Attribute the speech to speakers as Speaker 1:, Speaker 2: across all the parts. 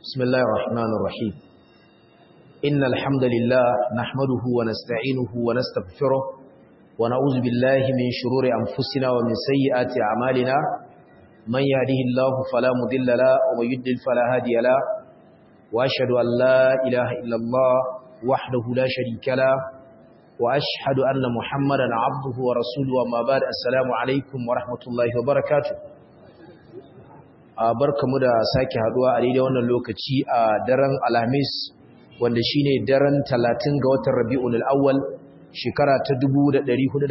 Speaker 1: بسم الله الرحمن الرحيم إن الحمد لله نحمده ونستعينه ونستغفره ونعوذ بالله من شرور أنفسنا ومن سيئات أعمالنا من يهده الله فلا مضل له ومن يضلل فلا هادي له وأشهد أن لا إله إلا الله وحده لا شريك له وأشهد أن محمدا عبده ورسوله وما بعد السلام عليكم ورحمة الله وبركاته barkamu da sake haduwa a daidai wannan lokaci a daren Alhamis wanda shine daren 30 ga watan Rabiul Awwal shekara ta 1446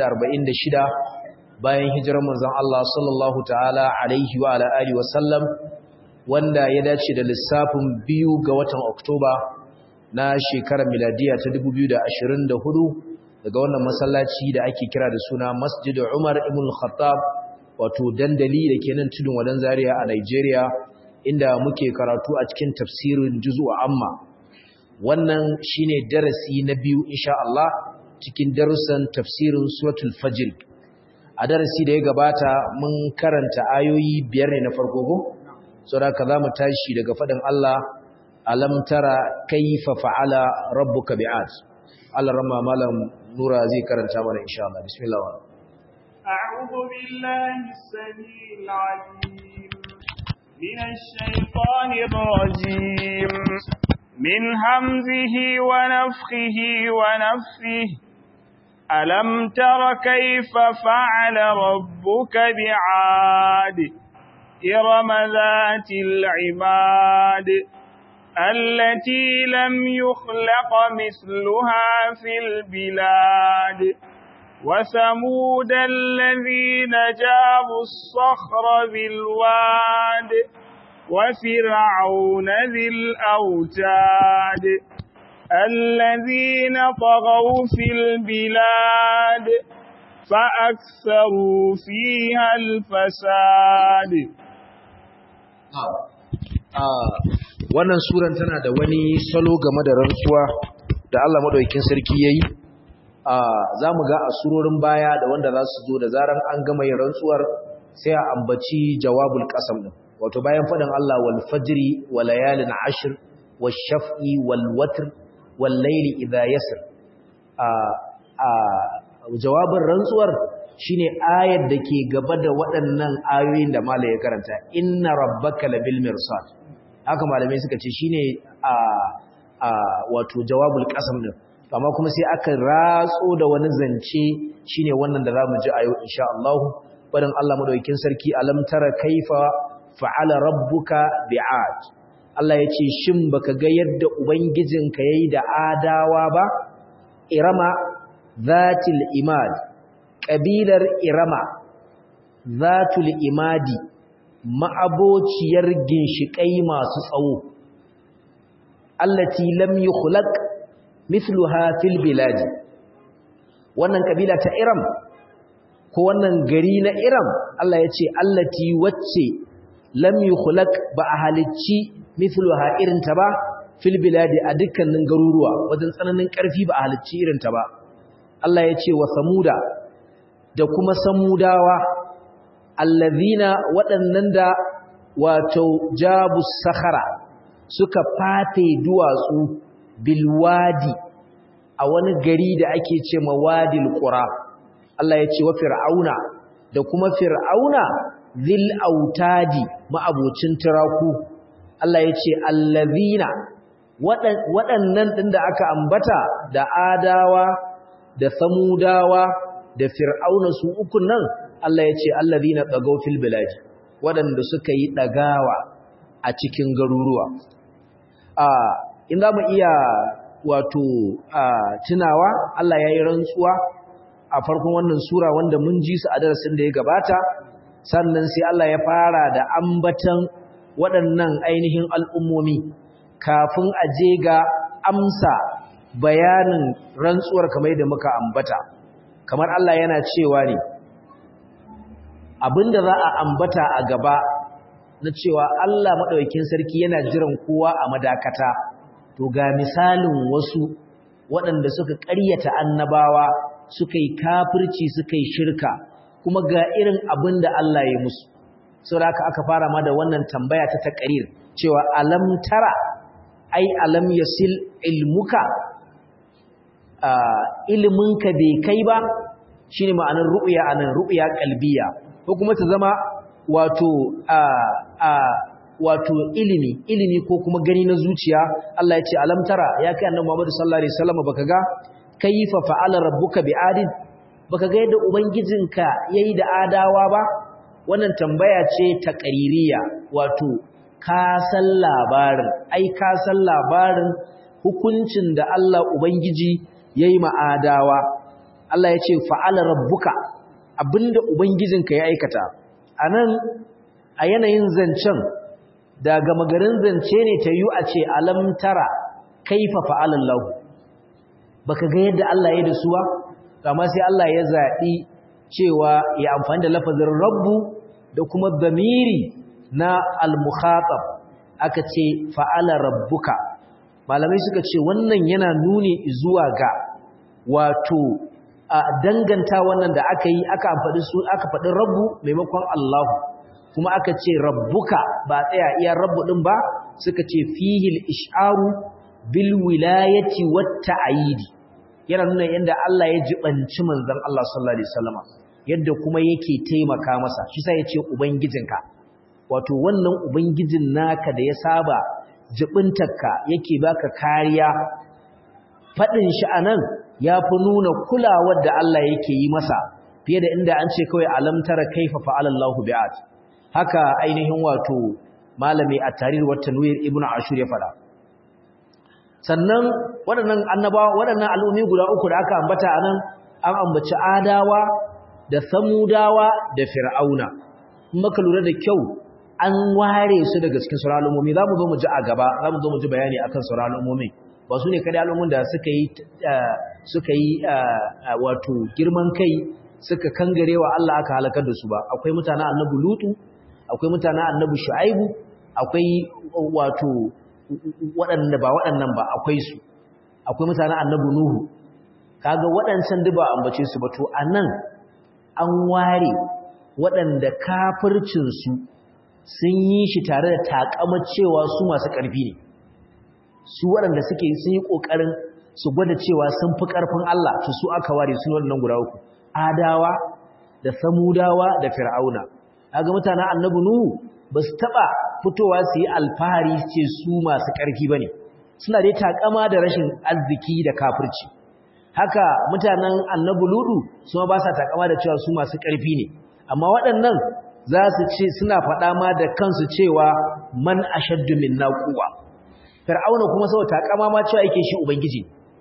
Speaker 1: bayan hijirar manzon Allah sallallahu ta'ala alaihi wa ala alihi wasallam wanda ya dace da lissafin biyu ga watan Oktoba na shekarar miladiya ta 2024 daga wannan masallaci da ake kira da suna Masjid Umar ibn Khattab wato dandali da ke nan tudun wadan zaria a Nigeria inda muke karatu a cikin tafsirin juzu amma wannan shine darasi na biyu insha Allah cikin darussan tafsirin suratul fajr a darasi da ya gabata mun karanta ayoyi biyar ne na farko ko saboda za mu tashi daga fadin Allah alam tara kayfa fa'ala rabbuka bi'ad Allah ramma malam nura zai karanta mana insha Allah bismillah
Speaker 2: أعوذ بالله السميع العليم من الشيطان الرجيم من همزه ونفخه ونفثه ألم تر كيف فعل ربك بعاد إرم ذات العماد التي لم يخلق مثلها في البلاد وثمود الذين جابوا الصخر بالواد وفرعون ذي الأوتاد الذين طغوا في البلاد فأكثروا فيها الفساد
Speaker 1: wannan suran tana da wani salo game da rantsuwa da Allah madaukakin sarki yayi za mu ga a surorin baya da wanda za su zo da zaran an gama yin rantsuwar sai a ambaci jawabul qasam din wato bayan faɗin Allah wal fajri wa layalin ashr wash shaf'i wal watr wal layli idha yasr a a jawabin rantsuwar shine ayar da ke gaba da waɗannan ayoyin da malai ya karanta inna rabbaka labil mirsad haka malamai suka ce shine a a wato jawabul qasam din amma kuma sai aka ratso da wani zance shine wannan da zamu ji a yau insha Allah barin Allah madaukakin sarki alam tara kaifa fa'ala rabbuka bi'ad Allah yace shin baka ga yadda ubangijinka yayi da adawa ba irama zatil imad kabilar irama zatul imadi ma'abociyar ginshikai masu tsawo allati lam yukhlaq mithluha fil bilad wannan kabila ta Iram ko wannan gari na Iram Allah ya ce allati wacce lam yukhlaq ba a halicci mithluha irin ta ba fil bilad a dukkanin garuruwa wajen tsananin karfi ba a halicci irin ta ba Allah ya ce wa samuda da kuma samudawa allazina waɗannan da wato jabu sakhara suka fate duwatsu bilwadi a wani gari da ake ce ma wadil qura Allah ya ce wa fir'auna da kuma fir'auna zil autadi ma'abocin tiraku Allah ya ce allazina waɗannan ɗin da aka ambata da adawa da samudawa da fir'auna su uku nan Allah ya ce allazina tsagau fil biladi waɗanda suka yi ɗagawa a cikin garuruwa a in za mu iya wato tunawa Allah ya yi rantsuwa a farkon wannan sura wanda mun ji su a darasin da ya gabata sannan sai Allah ya fara da ambatan waɗannan ainihin al'ummomi kafin a je ga amsa bayanin rantsuwar kamar da muka ambata kamar Allah yana cewa ne abinda za a ambata a gaba na cewa Allah maɗaukin sarki yana jiran kowa a madakata to ga misalin wasu waɗanda suka ƙaryata annabawa suka yi kafirci suka yi shirka kuma ga irin abin da Allah ya musu saboda aka fara ma da wannan tambaya ta taqrir cewa alam tara ai alam yasil ilmuka ilminka bai kai ba shine ma'anar ru'ya anan ru'ya qalbiya ko kuma ta zama wato a a wato ilimi ilimi ko kuma gani na zuciya Allah ya ce alam tara ya kai annabi Muhammad sallallahu alaihi wasallam baka ga kayfa fa'ala rabbuka bi'adin baka ga yadda ubangijinka yayi da adawa ba wannan tambaya ce ta qaririya wato ka san labarin ai ka san labarin hukuncin da Allah ubangiji yayi ma adawa Allah ya ce fa'ala rabbuka abinda ubangijinka ya aikata anan a yanayin zancen daga magarin zance ne ta yi a ce alam tara kaifa fa'alallahu baka ga yadda Allah ya da su ba amma sai Allah ya zaɓi cewa ya amfani da lafazin rabbu da kuma damiri na al-mukhatab aka ce fa'ala rabbuka malamai suka ce wannan yana nuni zuwa ga wato a danganta wannan da aka yi aka faɗi su aka faɗi rabbu maimakon Allahu kuma aka ce rabbuka ba tsaya iya rabbu din ba suka ce fihil isharu bil wilayati wat ta'yidi yana nuna yanda Allah ya jibanci manzon Allah sallallahu alaihi wasallam yadda kuma yake taimaka masa shi sai ya ce ubangijinka wato wannan ubangijin naka da ya saba jibintarka yake baka kariya fadin shi anan yafi nuna kulawar da Allah yake yi masa fiye da inda an ce kawai alam tara kaifa fa'ala Allahu bi'at haka ainihin wato malami a tarihi wa tanwir ibnu ashur ya fada sannan waɗannan annabawa waɗannan al'ummi guda uku da aka ambata anan an ambaci adawa da samudawa da fir'auna in maka lura da kyau an ware su daga cikin sauran al'ummomi za mu zo mu ji a gaba za mu zo mu ji bayani akan sauran al'ummomi ba su ne kada al'ummun da suka yi suka yi wato girman kai suka kangarewa Allah aka halakar da su ba akwai mutanen annabi lutu akwai mutanen annabi shu'aibu akwai wato waɗanda ba waɗannan ba akwai su akwai mutanen annabi nuhu kaga waɗancan duk ba ambace su ba to anan an ware waɗanda kafircin su sun yi shi tare da takamar cewa su masu ƙarfi ne su waɗanda suke sun yi ƙoƙarin su gwada cewa sun fi ƙarfin Allah to su aka ware su waɗannan guda uku adawa da samudawa da fir'auna kaga mutanen annabi nuhu ba su taba fitowa su yi alfahari ce su masu ƙarfi bane suna dai takama da rashin arziki da kafirci haka mutanen annabi ludu su ma ba sa takama da cewa su masu ƙarfi ne amma waɗannan za su ce suna faɗa ma da kansu cewa man ashaddu minna quwwa fir'auna kuma saboda takama ma cewa yake shi ubangiji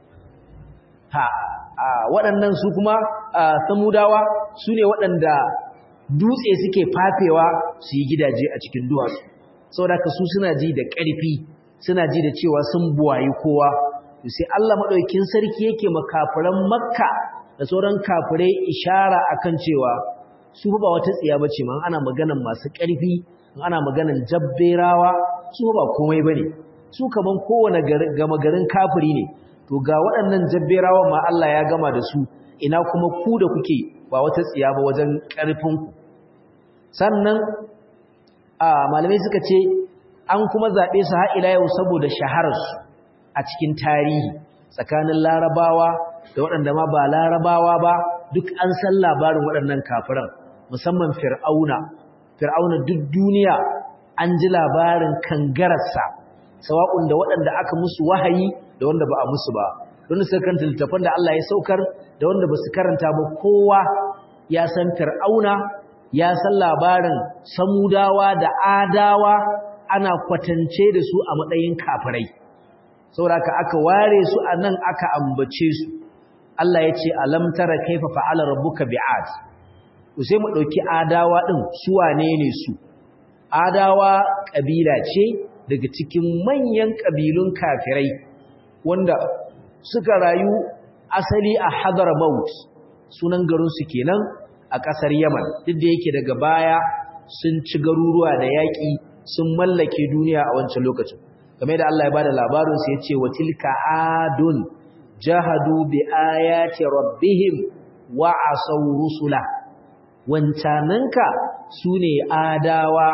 Speaker 1: ha waɗannan su kuma samudawa su ne waɗanda dutse suke fafewa su yi gidaje a cikin duwatsu saboda ka su suna ji da ƙarfi suna ji da cewa sun buwayi kowa sai Allah maɗaukin sarki yake makafiran makka da sauran kafirai ishara akan cewa su ba wata tsiya bace man ana maganan masu ƙarfi ana maganan jabberawa su ba komai bane su kaman kowane gama garin kafiri ne to ga waɗannan jabberawan ma Allah ya gama da su ina kuma ku da kuke ba wata tsiya ba wajen ƙarfinku sannan a malamai suka ce an kuma zaɓe su har ila yau saboda shahararsu a cikin tarihi tsakanin larabawa da waɗanda ma ba larabawa ba duk an san labarin waɗannan kafiran musamman fir'auna fir'auna duk duniya an ji labarin kangararsa sawa'un da waɗanda aka musu wahayi da wanda ba a musu ba don su karanta littafan da Allah ya saukar da wanda ba su karanta ba kowa ya san fir'auna ya san labarin samudawa da adawa ana kwatance da su a matsayin kafirai saboda aka ware su a nan aka ambace su Allah ya ce alam tara kaifa fa'ala rabbuka bi'ad sai mu dauki adawa din su wane ne su adawa kabila ce daga cikin manyan kabilun kafirai wanda suka rayu asali a Hadramaut sunan garin su kenan a ƙasar Yaman duk da yake daga baya sun ci garuruwa da yaƙi sun mallake duniya a wancan lokacin kamar da Allah ya bada labarin su yace wa tilka adun jahadu bi ayati rabbihim wa asaw rusula wancananka sune adawa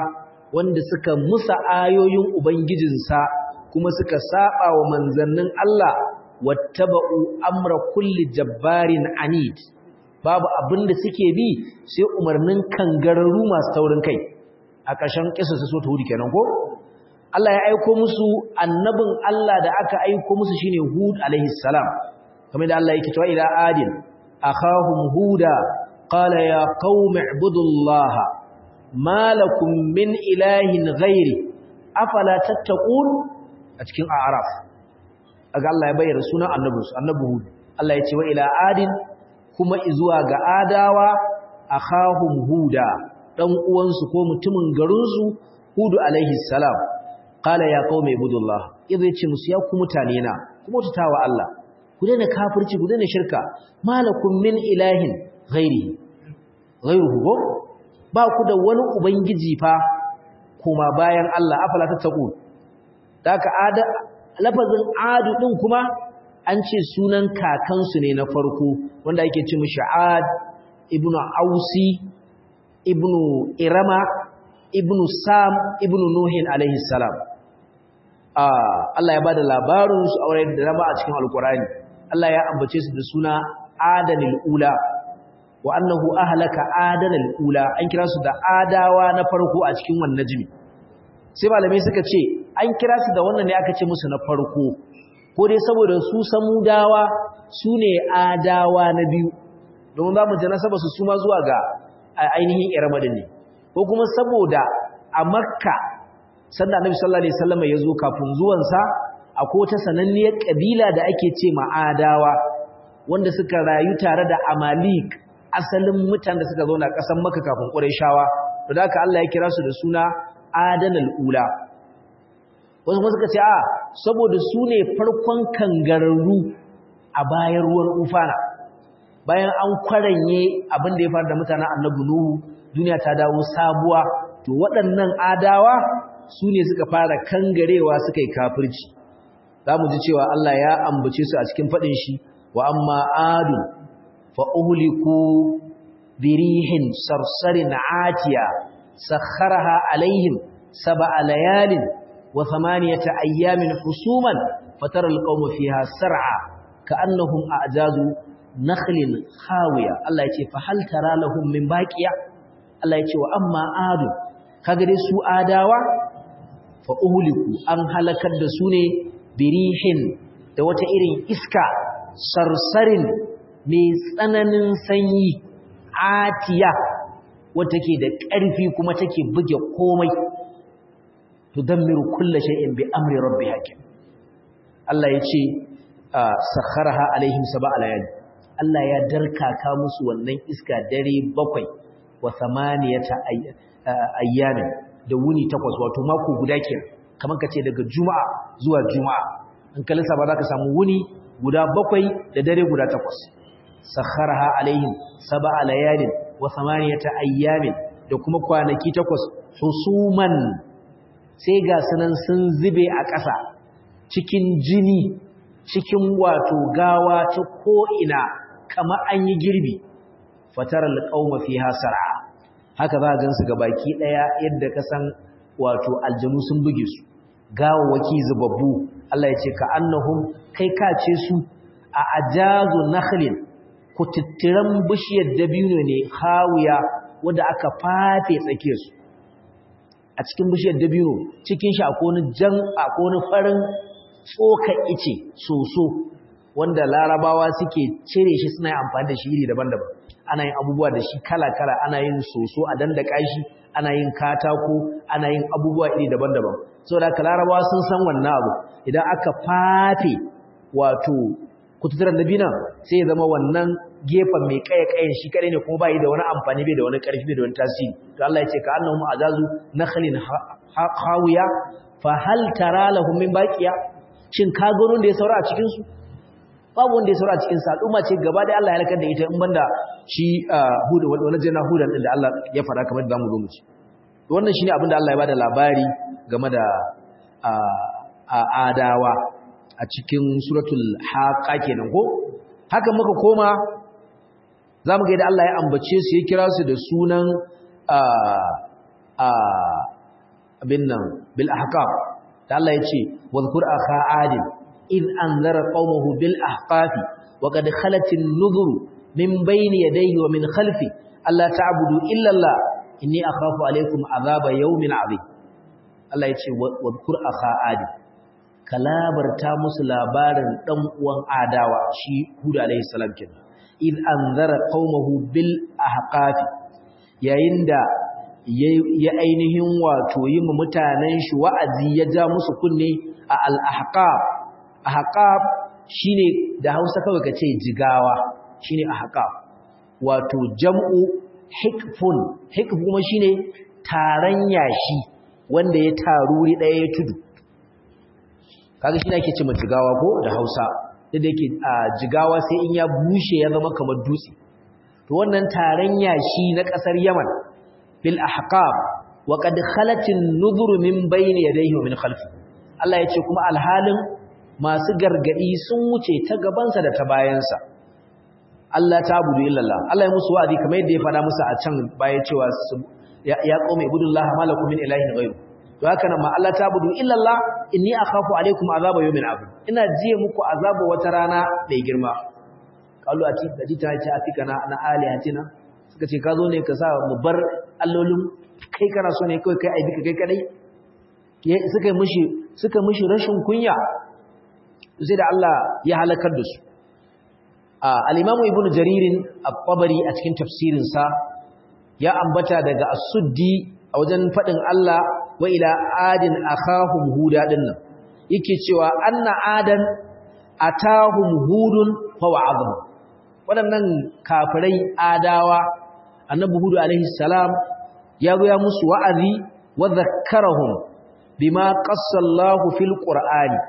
Speaker 1: wanda suka musa ayoyin ubangijinsa kuma suka saba wa manzannin Allah wattaba'u amra kulli jabbarin anid babu abin da suke bi sai umarnin kangararru masu taurin kai a ƙarshen kisa su so ta hudu kenan ko Allah ya aiko musu annabin Allah da aka aiko musu shine Hud alaihi salam kamar da Allah yake cewa ila adin akhahum huda qala ya qaumi ibudullaha ma lakum min ilahin ghairi afala tattaqun a cikin a'raf aga Allah ya bayyana sunan annabinsu annabi Hud Allah ya ce wa ila adin kuma izuwa ga adawa akhahum huda dan uwansu ko mutumin garinsu Hud alaihi salam qala ya qaumi ibudullah idza yace musu ya ku mutane na kuma tutawa Allah ku daina kafirci ku daina shirka malakum min ilahin ghairi ghairuhu ba ku da wani ubangiji fa kuma bayan Allah afala tattaqun daka ada lafazin adu din kuma an ce sunan kakansu ne na farko wanda yake ce mishi ad ibnu ausi ibnu irama ibnu sam ibnu nuhin alaihi salam Allah ya bada labarin su aure da rama a cikin alkurani Allah ya ambace su da suna adanil ula wa annahu ahlaka adanil ula an kira su da adawa na farko a cikin wannan jimi sai malamai suka ce an kira su da wannan ne aka ce musu na farko ko dai saboda su samudawa su ne adawa na biyu domin za mu ji nasaba su suma zuwa ga ainihin iramadin ne ko kuma saboda a makka sanda annabi sallallahu alaihi wasallam ya zo kafin zuwansa akwai wata sananniyar kabila da ake ce ma'adawa wanda suka rayu tare da amalik asalin mutanen da suka zauna ƙasar makka kafin qurayshawa to da haka Allah ya kira su da suna adanal ula wasu kuma suka ce a saboda su ne farkon kangararru a bayan ruwan ufana bayan an kwaranye abin da ya faru da mutanen annabi nuhu duniya ta dawo sabuwa to waɗannan adawa su ne suka fara kangarewa suka yi kafirci za mu ji cewa Allah ya ambace su a cikin faɗin shi wa amma adu fa uhliku birihin sarsarin atiya sakharaha alaihim sab'a layalin wa thamaniyata ayyamin husuman fatara alqawma fiha sar'a ka'annahum a'jazu nakhlin khawiya Allah ya ce fa hal tara lahum min baqiya Allah ya ce wa amma adu kaga dai su adawa fa uhliku an halakar da su ne birihin da wata irin iska sarsarin mai tsananin sanyi atiya wata ke da ƙarfi kuma take buge komai tudammiru kulli shay'in bi amri rabbiha Allah ya ce sakharaha alaihim sab'a layali Allah ya darkaka musu wannan iska dare bakwai wa samaniyata ayyamin da wuni takwas wato mako guda kenan kamar ka ce daga juma'a zuwa juma'a in ka lissafa za ka samu wuni guda bakwai da dare guda takwas sakharaha alaihim sab'a layalin wa samaniyata ayyamin da kuma kwanaki takwas husuman sai ga sunan sun zube a ƙasa cikin jini cikin wato gawa ta ko'ina kama an yi girbi fataral qauma fiha sar'a haka za a gansu ga baki ɗaya yadda ka san wato aljanu sun buge su gawawaki zubabbu Allah ya ce ka annahum kai ka ce su a ajazu nakhlin kututturan bishiyar dabino ne hawiya wanda aka fafe tsake su a cikin bishiyar dabino cikin shi akwai wani jan akwai wani farin tsoka ice soso wanda larabawa suke cire shi suna amfani da shi iri daban-daban ana yin abubuwa da shi kala-kala ana yin soso a dandaka shi ana yin katako ana yin abubuwa iri daban-daban saboda haka larabawa sun san wannan abu idan aka fafe wato kututuran dabina sai ya zama wannan gefen mai kaye-kayen shi kadai ne kuma bai da wani amfani bai da wani karfi bai da wani tasiri to Allah ya ce ka annahum azazu nakhlin hawiya fa hal tara lahum min baqiya shin ka ga da ya saura a cikin su babu wanda ya saura a cikin sa al'umma ce gaba da Allah ya halakar da ita in banda shi hudu wani jana hudan din da Allah ya fara kamar da zamu zo mu ci wannan shine abin da Allah ya bada labari game da adawa a cikin suratul haqa kenan ko haka muka koma zamu ga yadda Allah ya ambace su ya kira su da sunan abin nan bil ahqaf da Allah ya ce wadhkur akha adin id anzara qaumahu bil ahqafi wa qad khalat an-nuzur min bayni yadayhi wa min khalfi alla ta'budu illa Allah inni akhafu alaykum azaba yawmin azim Allah ya ce wadhkur akha adin kalabarta musu labarin dan uwan adawa shi Hud alayhi salam kenan id anzara qaumahu bil ahqafi yayin da ya ainihin wato yi mu mutanen shi wa'azi ya ja musu kunne a al-ahqaf ahqaf shine da Hausa kawai kace jigawa shine ahqaf wato jam'u hikfun hikf kuma shine taran yashi wanda ya taru ri daya ya tudu kaga shi ake ce jigawa ko da Hausa da yake jigawa sai in ya bushe ya zama kamar dutse to wannan taran yashi na kasar Yaman bil ahqab wa qad khalatin nuzuru min bayni yadayhi wa min khalfi Allah yace kuma alhalin masu gargadi sun wuce ta gabansa da ta bayansa Allah ta budu illallah Allah ya musu wa'azi kamar yadda ya fada musu a can baya cewa ya qaumi ibudullah malakum min ilahin ghayru to haka nan ma Allah ta budu illallah inni akhafu alaikum azaba yawmin azim ina jiye muku azaba wata rana mai girma qalu ati daji ta ce afika na na alihatina suka ce ka zo ne ka sa mu bar allolin kai kana so ne kai kai aibi kai kadai suka mishi suka mishi rashin kunya sai da Allah ya halakar da su al-imamu ibnu jaririn at-tabari a cikin tafsirin sa ya ambata daga as-suddi a wajen fadin Allah wa ila adin akhahum huda dinnan yake cewa anna adan atahum hudun fa wa'adhum waɗannan kafirai adawa annabi hudu alaihi salam ya zo ya musu wa'azi wa zakkarahum bima qassallahu fil qur'ani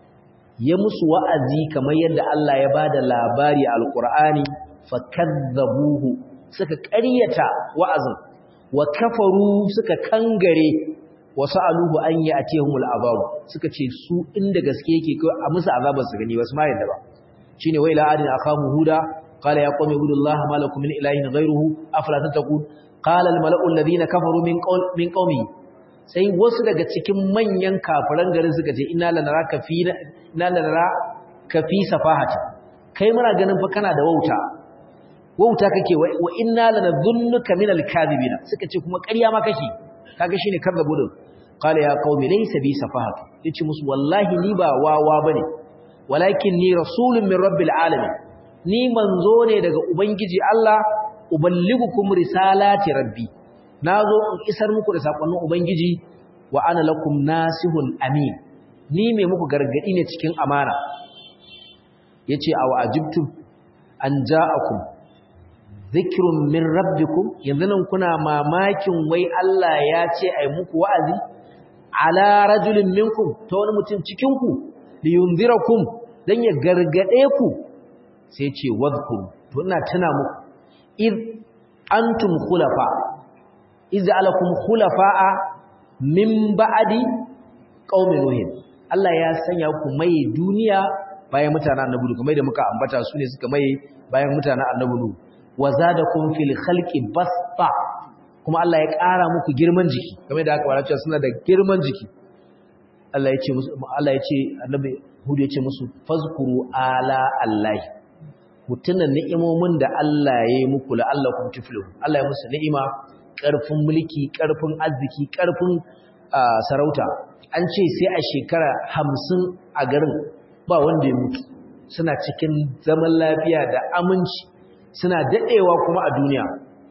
Speaker 1: ya musu wa'azi kamar yadda Allah ya bada labari a alqur'ani fakazzabuhu suka ƙaryata wa'azin wa kafaru suka kangare wa sa'aluhu an ya'tihumul azab suka ce su inda gaske yake kai a musu azabar su gani wasu ma yadda ba shine wa ila adin akamu huda qala ya qawmi ibudullaha ma lakum min ilahin ghayruhu afala tattaqun qala al mala'u alladhina kafaru min qawl min qaumi sai wasu daga cikin manyan kafiran garin suka ce inna lanaraka fi inna lanaraka fi safahati kai muna ganin fa kana da wauta wauta kake wa inna lanadhunnuka min al-kadhibina suka ce kuma ƙarya ma kake kaga shine kazzabu din qala ya qaumi laysa bi safahatu yace musu wallahi ni ba wawa bane walakin ni rasulun min rabbil alamin ni manzo ne daga ubangiji Allah uballigukum risalati rabbi nazo in isar muku da sakonnin ubangiji wa ana lakum nasihun amin ni mai muku gargadi ne cikin amana yace aw ajibtum an ja'akum zikrun min rabbikum yanzu nan kuna mamakin wai Allah ya ce ai muku wa'azi ala rajulin minkum ta wani mutum cikin ku liyunzirakum dan ya gargade ku sai ce wadhkur to ina tuna muku id antum khulafa iz alakum khulafa'a min ba'di qaumi nuhin Allah ya sanya ku mai duniya bayan mutanen annabi kuma da muka ambata su ne suka mai bayan mutanen annabi nuhu wa zadakum fil khalqi basta kuma Allah ya ƙara muku girman jiki kamar da aka fara cewa suna da girman jiki Allah ya ce musu Allah ya ce annabi Hud ya ce musu fazkuru ala Allah ku tuna ni'imomin da Allah ya yi muku la'allakum tuflihun Allah ya musu ni'ima ƙarfin mulki ƙarfin arziki ƙarfin sarauta an ce sai a shekara hamsin a garin ba wanda ya mutu suna cikin zaman lafiya da aminci suna daɗewa kuma a duniya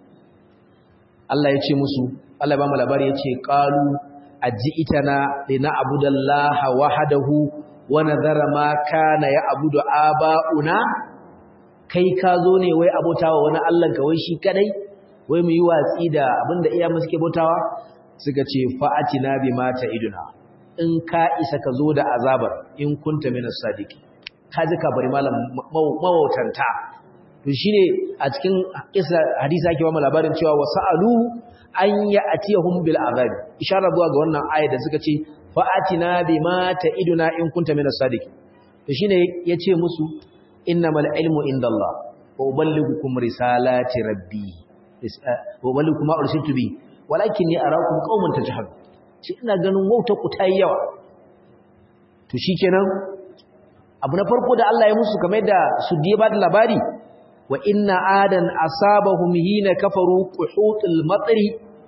Speaker 1: Allah ya ce musu Allah ba mu labari ya ce qalu aji'tana lina abudallaha wahdahu wa nadhara ma kana ya abudu aba'una kai ka zo ne wai abotawa wani Allah ka wai shi kadai wai mu yi watsi da abinda iya mu suke botawa suka ce fa'atina bima iduna. in ka isa ka zo da azabar in kunta minas sadiqi ka ji ka bari malam mawautanta to shine a cikin isa hadisi ake ba mu labarin cewa wasa'alu an ya'tiyahum bil azabi isharar zuwa ga wannan aya da suka ce fa'atina bima iduna in kunta minas sadiqi to shine yace musu innamal ilmu indallah wa uballighukum risalati rabbi wa uballighukum ma ursiltu bi walakinni arakum qauman tajhalun ce ina ganin wautar ku ta yi yawa to shikenan abu na farko da Allah ya musu kamar da su diye ba da labari wa inna adan asabahum hina kafaru quhutul matri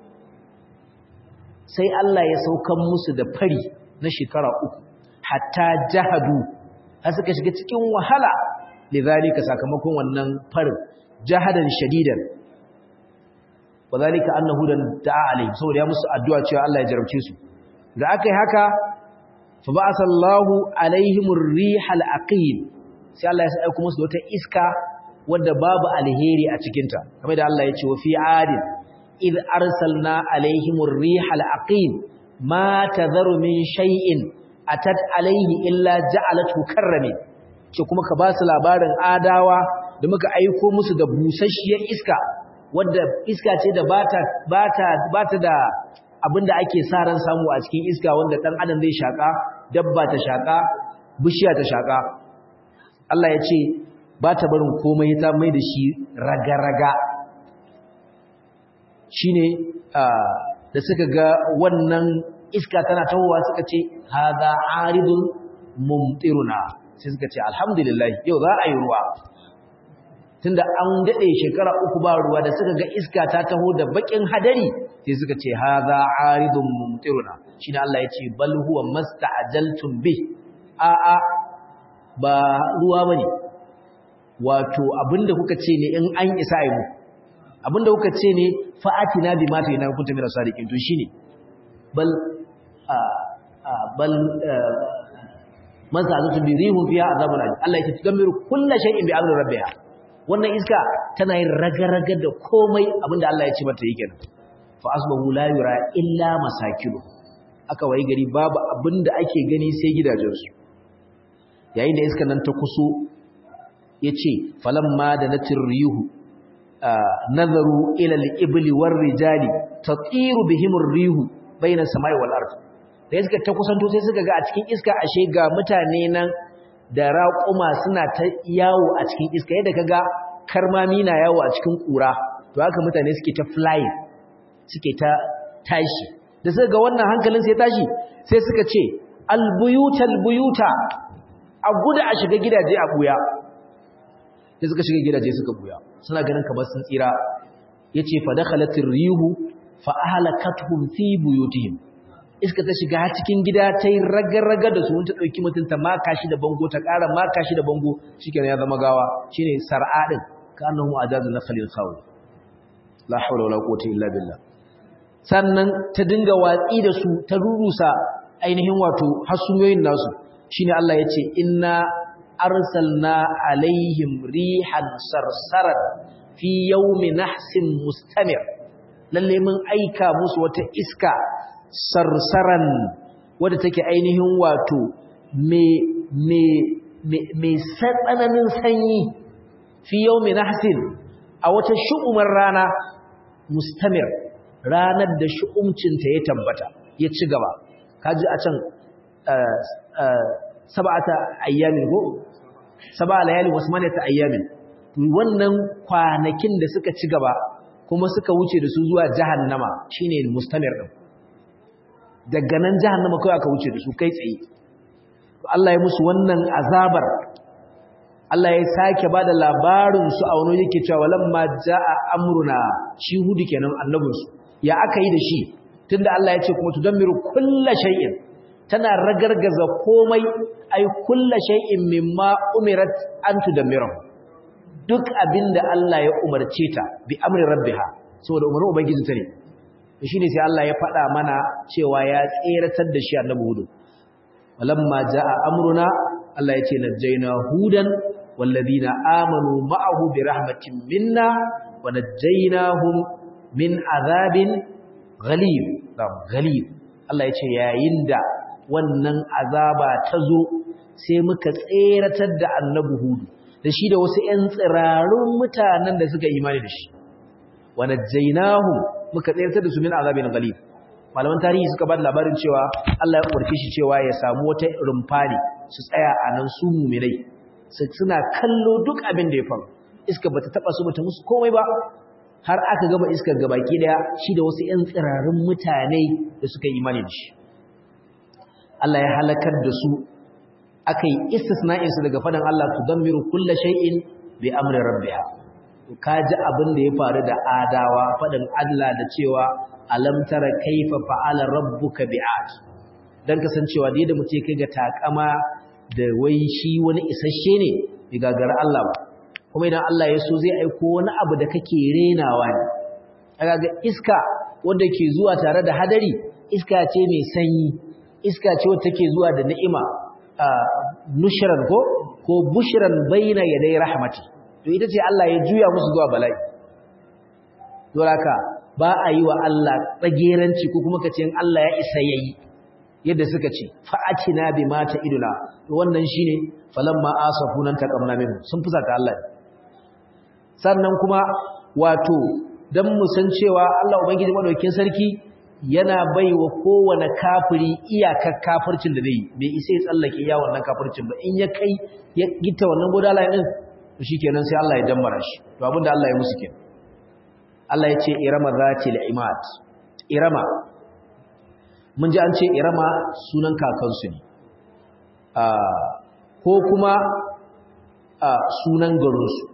Speaker 1: sai Allah ya saukan musu da fari na shekara uku hatta jahadu har suka shiga cikin wahala lidhalika sakamakon wannan farin jahadan shadidan wadhalika annahu dan da'a alayhi saboda ya musu addu'a cewa Allah ya jarabce su da aka yi haka fa ba'athallahu alaihimur rihal aqim sai Allah ya aika musu wata iska wanda babu alheri a cikin ta kamar da Allah ya ce wa fi adin id arsalna alaihimur rihal aqim ma tadharu min shay'in atat alaihi illa ja'alatu karrami ce kuma ka ba su labarin adawa da muka aiko musu da busasshiyar iska wadda iska ce da bata bata bata da abinda ake sa ran samu a cikin iska wanda dan adam zai shaka dabba ta shaka bishiya ta shaka Allah ya ce ba ta barin komai ta mai da shi raga-raga shine da suka ga wannan iska tana tawowa suka ce haza aridun mumtiruna sai suka ce alhamdulillah yau za a yi ruwa tunda an dade shekara uku ba ruwa da suka ga iska ta taho da bakin hadari sai suka ce haza aridun mumtiruna shine Allah ya ce bal huwa masta'jaltum bi a a ba ruwa bane wato abinda kuka ce ne in an isa yi mu abinda kuka ce ne fa'atina bi ma ta yana kuntum min sadiqin to shine bal bal mazalatu bi rihum fiha azabun alim Allah yake tudammiru kullu shay'in bi amri rabbiha wannan iska tana yin raga-raga da komai abinda Allah ya ce mata yake nan fa asbahu la yura illa masakilu aka wayi gari babu abinda ake gani sai gidajensu yayin da iska nan ta kuso yace falamma da natir rihu nazaru ila al-ibli war-rijali tatiru bihim ar-rihu bayna samai wal-ard da iska ta kusanto sai suka ga a cikin iska ashe ga mutane nan da raƙuma suna ta yawo a cikin iska yadda kaga karmami na yawo a cikin ƙura to haka mutane suke ta flying suke ta tashi da suka ga wannan hankalin sai tashi sai suka ce albuyutal buyuta a guda a shiga gidaje a buya sai suka shiga gidaje suka buya suna ganin kamar sun tsira yace fa dakhalatir rihu fa ahlakatuhum fi buyutihim iska ta shiga har cikin gida ta yi raga-raga da su wanta ɗauki mutum ta maka shi da bango ta ƙara maka shi da bango shi ya zama gawa shi ne sar'aɗin ka annahu a jazu na khalil khawi la haula wala quwwata illa billah sannan ta dinga watsi da su ta rurusa ainihin wato hasumiyoyin nasu shine Allah ya ce inna arsalna alaihim rihan sarsaran fi yawmi nahsin mustamir lalle mun aika musu wata iska sarsaran wadda take ainihin wato mai tsananin sanyi fi yau mai nahsin a wata shu'umar rana mustamir ranar da shu'umcinta ya tabbata ya ci gaba kaji a can saba'ata ayyamin ko saba'a layali wasu manata ayyamin wannan kwanakin da suka ci gaba kuma suka wuce da su zuwa jahannama shine mustamir din daga nan jahannama kawai aka wuce da su kai tsaye Allah ya musu wannan azabar Allah ya sake bada labarin su a wani yake cewa walamma jaa amruna shi hudu kenan annabin su ya aka yi da shi tunda Allah ya ce kuma tudammiru kulla shay'in tana ragargaza komai ai kulla shay'in mimma umirat an tudammiru duk abinda Allah ya umarce ta bi amri rabbiha saboda umarnin ubangiji ta ne shi ne sai Allah ya faɗa mana cewa ya tseratar da shi annabi hudu walamma jaa amruna Allah ya ce najjayna hudan walladhina amanu ma'ahu bi rahmatin minna wa najjaynahum min azabin ghalib ghalib Allah ya ce yayin da wannan azaba ta zo sai muka tseratar da annabi hudu da shi da wasu ƴan tsirarun mutanen da suka imani da shi wa najjaynahum muka tsayar da su min azabin ghalib malaman tarihi suka ba da labarin cewa Allah ya umarce shi cewa ya samu wata rumfani su tsaya a nan su mu'minai suna kallo duk abin da ya faru iska bata taba su bata musu komai ba har aka gama iskar gabaki daya shi da wasu ƴan tsirarin mutane da suka yi imani da shi Allah ya halakar da su aka yi istisna'in su daga fadan Allah tudammiru kulli shay'in bi amri rabbiha ka ji abin da ya faru da adawa faɗin Allah da cewa alam tara kaifa fa'ala rabbuka bi'ad dan kasancewa da yadda mutum kai ga takama da wai shi wani isasshe ne bai gagara Allah ba kuma idan Allah ya so zai aiko wani abu da kake renawa ne kaga ga iska wanda ke zuwa tare da hadari iska ce mai sanyi iska ce wacce take zuwa da ni'ima nushran ko ko bushran baina yaday rahmati to ita ce Allah ya juya musu zuwa bala'i doraka ba a yi wa Allah tsageranci ko kuma kace Allah ya isa yayi yadda suka ce fa'atina bima ta iduna to wannan shine falamma asafunan taqamna minhu sun fusata Allah sannan kuma wato dan mu san cewa Allah ubangiji madaukakin sarki yana baiwa kowane kafiri iyakar kafircin da zai bai isa ya tsallake ya wannan kafircin ba in ya kai ya gita wannan godala din shi kenan sai Allah ya dammara shi to abinda Allah ya musu kenan Allah ya ce irama zatil imad irama mun ji an ce irama sunan kakansu ne ko kuma sunan garinsu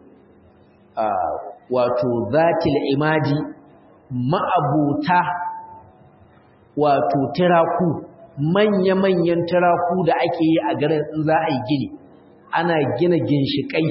Speaker 1: wato zatil imadi ma'abuta wato tiraku manya-manyan tiraku da ake yi a garin in za a yi gini ana gina ginshiƙai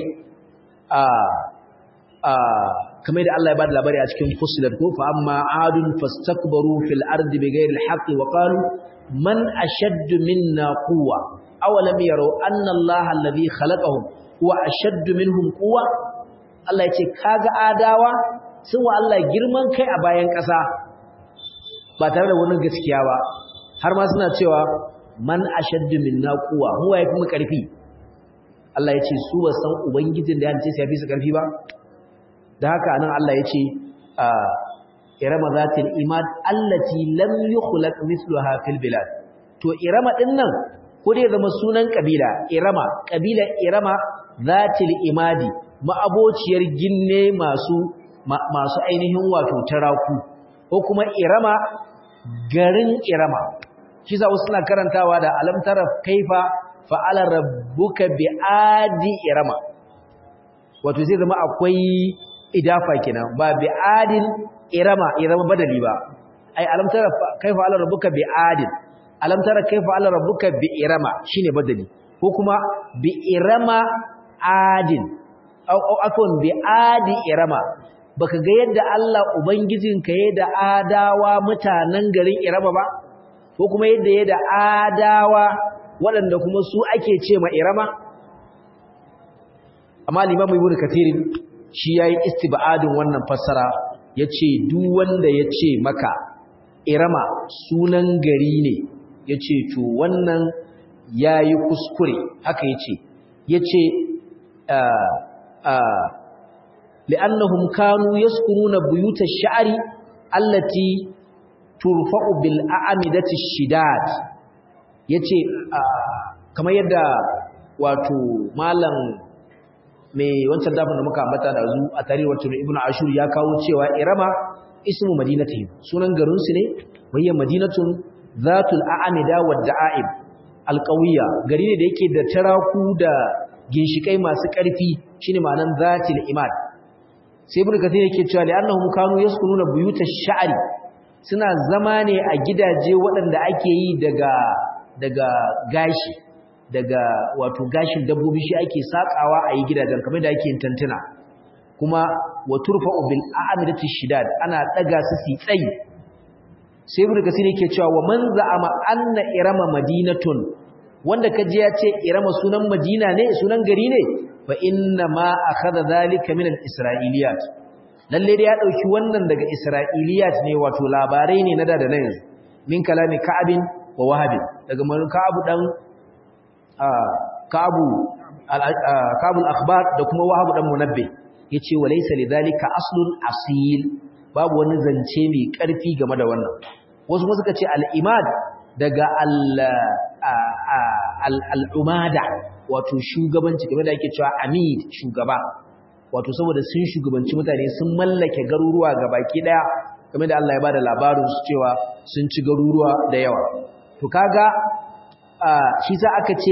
Speaker 1: kamar da Allah ya bada labari a cikin fusilat ko fa amma adun fastakbaru fil ardi bighairi alhaqi wa qalu man ashaddu minna quwwa awalam yaraw anna Allah alladhi khalaqahum huwa ashaddu minhum quwwa Allah ya ce kaga adawa sun wa Allah girman kai a bayan ƙasa ba tare da wani gaskiya ba har ma suna cewa man ashaddu minna quwwa huwa yafi mu karfi Allah ya ce su ba san ubangijin da ya ce sai ya fi su karfi ba da haka nan Allah ya ce a irama zatil imad allati lam yukhlaq mithluha fil bilad to irama din nan ko dai zama sunan kabila irama kabila irama zatil imadi ma'abociyar ginne masu masu ainihin wato taraku ko kuma irama garin irama shi za suna karantawa da alam tara kaifa fa'ala rabbuka bi'adi irama wato zai zama akwai idafa kenan ba bi'adin irama irama badali ba ai alam tara kaifa ala rabbuka bi'adin alam tara kaifa ala rabbuka bi'irama shine badali ko kuma bi'irama adin au au afwan bi'adi irama baka ga yadda Allah ubangijinka ya da adawa mutanen garin irama ba ko kuma yadda ya da adawa waɗanda kuma su ake ce ma irama amma limamu ibnu kathirin shi yayi istibadin wannan fassara yace duk wanda yace maka irama sunan gari ne yace to wannan yayi kuskure haka yace yace a a li'annahum kanu yaskununa buyuta ash-sha'ri allati turfa'u bil a'midati ash-shidad yace kamar yadda wato malam mai wancan dafin da muka ambata da zu a tarihi wato ibn ashur ya kawo cewa irama ismu madinatihim sunan garin su ne wayya madinatun zatul a'amida wad da'aib alqawiyya gari ne da yake da taraku da ginshikai masu karfi shine ma'anan zatil imad sai ibn kathir yake cewa li annahum kanu yaskununa buyutash sha'ri suna zama ne a gidaje waɗanda ake yi daga daga gashi daga wato gashin dabbobi shi ake sakawa a yi gidajen kamar da ake yin tantuna kuma wa turfa'u bil a'midati shidad ana daga su si tsayi sai ibnu kasir yake cewa wa man za'ama anna irama madinatun wanda kaje ya ce irama sunan madina ne sunan gari ne fa inna ma akhadha zalika min al-isra'iliyat lalle da ya dauki wannan daga isra'iliyat ne wato labarai ne na da da na yanzu min kalami ka'abin wa wahabin daga man ka'abu dan ka'abu kabul akhbar da kuma wahabu dan munabbi yace walaysa lidhalika aslun asil babu wani zance mai karfi game da wannan wasu kuma suka ce al-imad daga al al-umada wato shugabanci game da yake cewa amid shugaba wato saboda sun shugabanci mutane sun mallake garuruwa ga baki daya kamar da Allah ya bada labarin su cewa sun ci garuruwa da yawa to kaga shi sa aka ce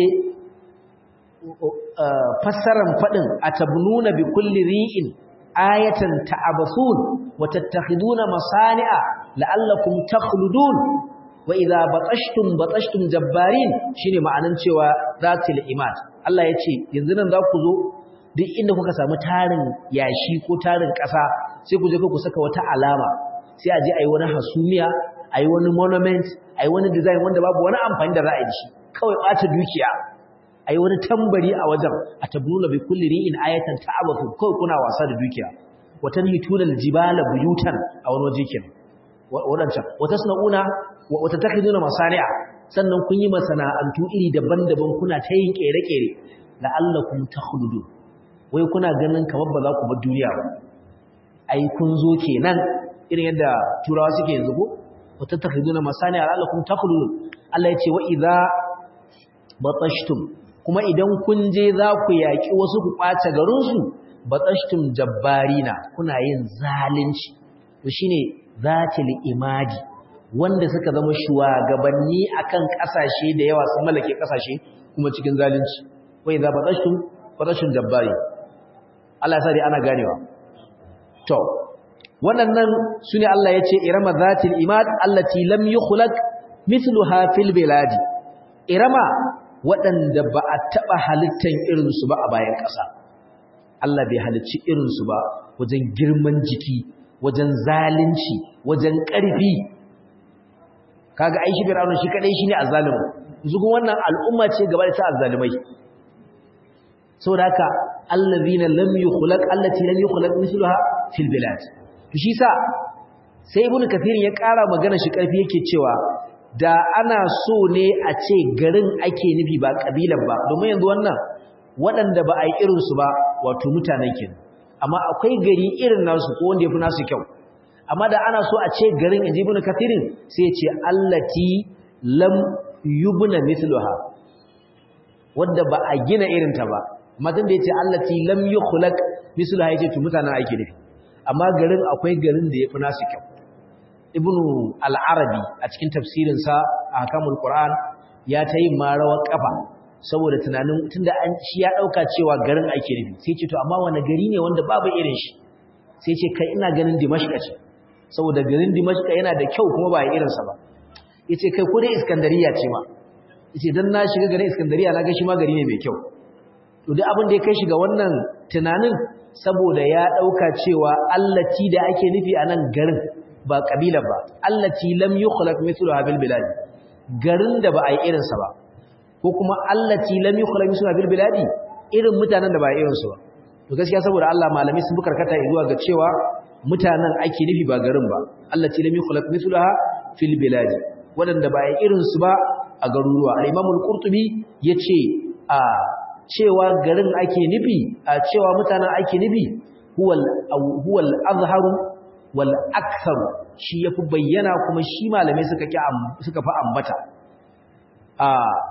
Speaker 1: fassaran fadin atabnuna bi kulli ri'in ayatan ta'abasun wa tattakhiduna masani'a la'allakum takhludun wa idza batashtum batashtum jabbarin shine ma'anan cewa zatil imad Allah yace yanzu nan za ku zo duk inda kuka samu tarin yashi ko tarin ƙasa sai ku je ku saka wata alama sai a je ayi wani hasumiya ayi wani monument ayi wani design wanda babu wani amfani da za a yi shi kawai ɓata dukiya ayi wani tambari a wajen atabnuna bi kulli ri'in ayatan ta'abathu kawai kuna wasa da dukiya watan hituna aljibala buyutan a wani waje kenan wadancan wata sununa wata takhiduna masani'a sannan kun yi masana'antu iri daban-daban kuna ta yin kere-kere la'allakum takhludun wai kuna ganin kamar ba za ku bar duniya ba ai kun zo kenan irin yadda turawa suke yanzu ko wata takhiduna masani'a la'allakum takhludun Allah ya ce wa idza batashtum kuma idan kun je za ku yaki wasu ku kwace garin su batashtum jabbarina kuna yin zalunci to shine zatil imadi wanda suka zama shugabanni akan kasashe da yawa sun mallake kasashe kuma cikin zalunci wa idza batashtum batashtum jabbari Allah sai ana ganewa to wannan sune Allah yace irama zatil imad allati lam yukhlaq mithluha fil biladi irama waɗanda ba a taɓa halittan irinsu ba a bayan ƙasa Allah bai halicci irinsu ba wajen girman jiki wajen zalunci wajen ƙarfi kaga aishi fir'auna shi kadai shine azzalimu zugun wannan al'umma ce gaba da ta azzalimai saboda haka allazina lam yukhlaq allati lam yukhlaq mithluha fil bilad to shi sa sai ibnu kathir ya ƙara magana shi ƙarfi yake cewa da ana so ne a ce garin ake nufi ba kabilan ba domin yanzu wannan waɗanda ba a yi irinsu ba wato mutanen kin amma akwai gari irin nasu ko wanda ya fi nasu kyau amma da ana so a ce garin inji ibn kathirin sai ya ce allati lam yubna mithluha wanda ba a gina irin ta ba amma dan da yace allati lam yukhlaq mithluha yace to mutanen ake nufi amma garin akwai garin da ya fi nasu kyau ibnu al-arabi a cikin tafsirinsa a hakamul qur'an ya ta yi marawar kafa saboda tunanin tunda an shi ya dauka cewa garin ake nufi sai ce to amma wani gari ne wanda babu irin shi sai ce kai ina ganin dimashq ce saboda garin dimashq yana da kyau kuma ba irin sa ba yace kai ko dai iskandariya ce ma yace dan na shiga garin iskandariya na ga shi ma gari ne mai kyau to duk abin da ya kai shi ga wannan tunanin saboda ya dauka cewa allati da ake nufi a nan garin ba kabila ba allati lam yukhlaq mithluha bil bilad garin da ba a yi irinsa ba ko kuma allati lam yukhlaq mithluha bil bilad irin mutanen da ba irin su ba to gaskiya saboda Allah malami sun bukarkata zuwa ga cewa mutanen ake nufi ba garin ba allati lam yukhlaq mithluha fil bilad wadanda ba irin su ba a garuruwa al-imam al-qurtubi yace a cewa garin ake nufi a cewa mutanen ake nufi huwal huwal azharu wal aktharu shi yafi bayyana kuma shi malamai suka ki suka fa ambata a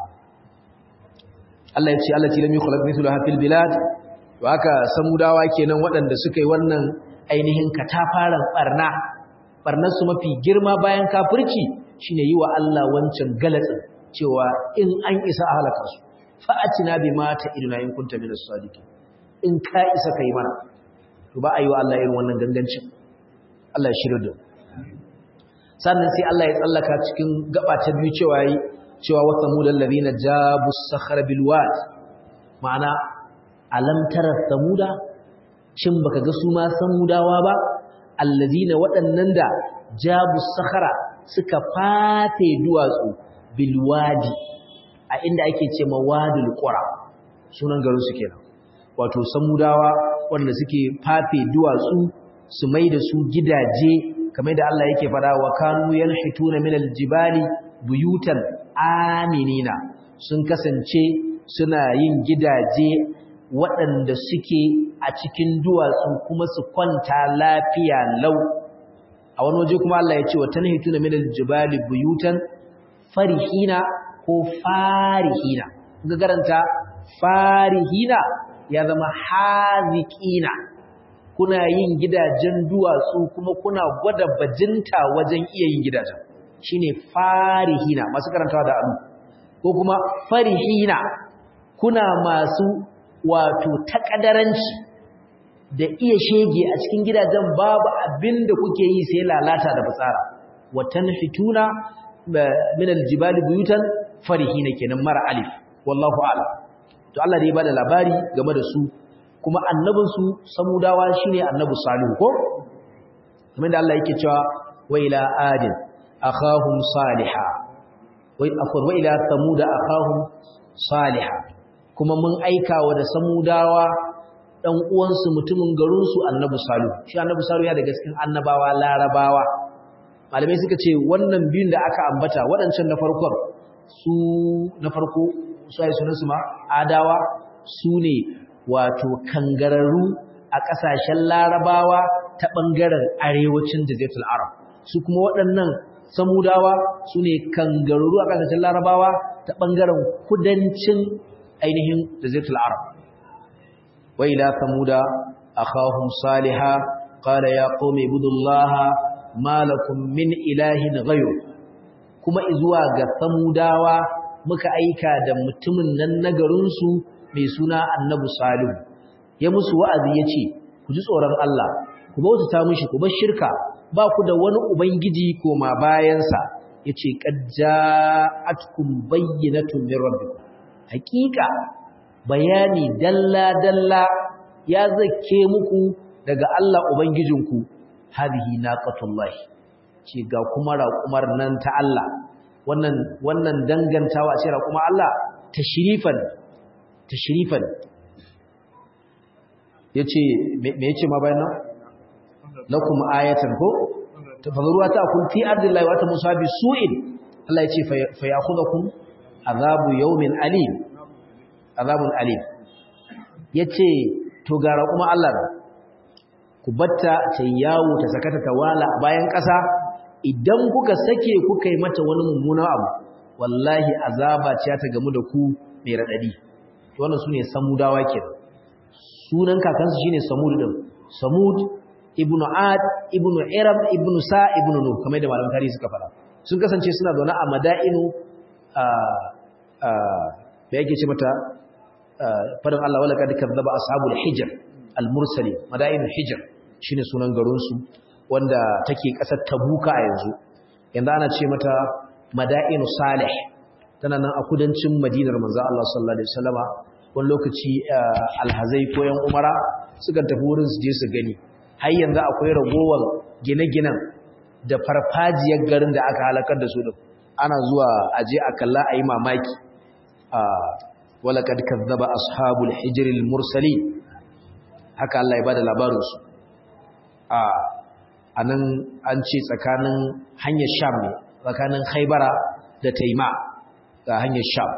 Speaker 1: Allah ya ce allati lam yukhlaq mithluha fil bilad to haka samudawa kenan waɗanda suka yi wannan ainihin katafaran barna barnar su mafi girma bayan kafirci shine yi wa Allah wancan galatsin cewa in an isa a halaka su fa'atina bima ta'iduna in kunta minas sadiqin in ka isa kai mana to ba a yi wa Allah irin wannan gangancin Allah ya shirya da sannan sai Allah ya tsallaka cikin gaba ta biyu cewa yi cewa wa samudal ladina jabu sakhara bil wad ma'ana alam tara samuda shin baka ga su ma samudawa ba alladina waɗannan da jabu sakhara suka fate duwatsu bil wadi a inda ake ce mawadul qura sunan garin su kenan wato samudawa wanda suke fafe duwatsu su mai da su gidaje kamar da Allah yake fada wa kanu yanhituna min aljibali buyutan aminina sun kasance suna yin gidaje waɗanda suke a cikin duwatsu kuma su kwanta lafiya lau a wani waje kuma Allah ya ce wa tanhituna min aljibali buyutan farihina ko farihina ga garanta farihina ya zama haziqina kuna yin gidajen duwatsu kuma kuna gwada bajinta wajen iya yin gidajen shine farihina masu karantawa da alu ko kuma farihina kuna masu wato takadaranci da iya shege a cikin gidajen babu abin da kuke yi sai lalata da fitsara watan fituna min aljibali buyutan farihina kenan mara alif wallahu a'lam to Allah dai bada labari game da su kuma annabin su samudawa shine annabi salihu ko kamar da Allah yake cewa wa ila adin akhahum salihah wa akhur wa ila thamud akhahum salihah kuma mun aika wa da samudawa dan uwansu mutumin garin su annabi salihu shi annabi salihu ya daga cikin annabawa larabawa malamai suka ce wannan biyun da aka ambata waɗancan na farkon su na farko su ai sunansu ma adawa su ne wato kangararru a ƙasashen larabawa ta ɓangaren arewacin jazetul arab su kuma waɗannan samudawa su ne kangararru a ƙasashen larabawa ta ɓangaren kudancin ainihin jazetul arab wai la samuda akhahum saliha qala ya qaumi ibudullaha malakum min ilahin ghayr kuma izuwa ga samudawa muka aika da mutumin nan na garinsu mai suna annabi salihu ya musu wa'azi ya ce ku ji tsoron Allah ku bautata mishi ku bar shirka ba ku da wani ubangiji koma bayansa ya ce ƙajja'atkum bayyinatun min rabbikum hakika bayani dalla dalla ya zake muku daga Allah ubangijinku hadhihi naqatullahi ce ga kuma raƙumar nan ta Allah wannan wannan dangantawa ce raƙuma Allah tashrifan tashrifan yace me yace ma bayan nan lakum ayatan ko tafadhuruha ta'kul fi ardillahi wa tamusa bi su'in Allah yace fa ya'khudhukum azabu yawmin alim azabun alim yace to ga raƙuma Allah ku batta ta yawo ta sakata ta wala bayan ƙasa idan kuka sake kuka yi mata wani mummuna abu wallahi azaba ce ta gamu da ku mai radadi to wannan sune samudawa kenan sunan kakansu shine samud din samud ibnu ad ibnu iram ibnu sa ibnu nuh kamar da malaman tarihi suka fara sun kasance suna zaune a madainu a a da yake ce mata fadan Allah wala kad kadzaba ashabul hijr al mursali madainul hijr shine sunan garin su wanda take kasar tabuka a yanzu yanzu ana ce mata madainu salih tana nan a kudancin madinar manzo Allah sallallahu alaihi wasallama wani lokaci alhazai ko yan umara suka tafi wurin su je su gani har yanzu akwai ragowar gine-ginen da farfajiyar garin da aka halakar da su din ana zuwa aje a kalla ayi mamaki a wala kad kazzaba ashabul hijr al mursalin haka Allah ya bada labarin su a anan an ce tsakanin hanyar sham ne tsakanin haibara da taima ga hanyar sham